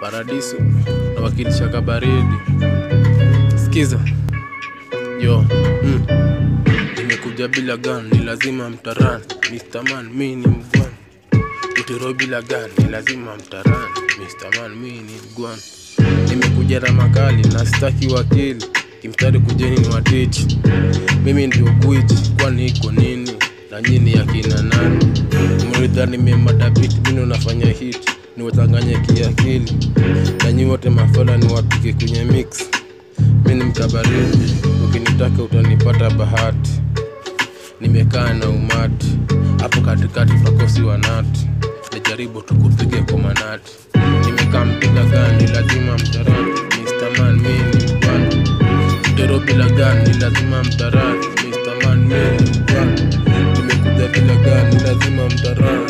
Paradiso na wakilisha kabaridi. Sikiza yo mm. Nimekuja bila gun, ni lazima mtaran. Mr. Man, mi ni mgwan. Utero bila gun, ni lazima mtaran. Mr. Man, mi ni mgwan. Nimekuja na makali na staki wakili, kimstari kujeni ni watichi. Mimi ndio gwiji, kwani iko nini? Na nyini akina nani? Mlidhani nimemadabiti, mimi nafanya hit, niwachanganye kiakili. Na nyi wote mafala ni wapike kwenye mix. Mimi ni mkabaridi, ukinitaka utanipata bahati. Nimekaa na umati, hapo katikati tutakosi wanati. Nijaribu tukupige kwa manati. Nimekaa mpiga gani, lazima mtarani. Mr. Man, mimi ni mpana. Tero bila gani, lazima mtarani. Mr. Man, mimi ni mpana. Nimekuja bila gani, lazima mtarani.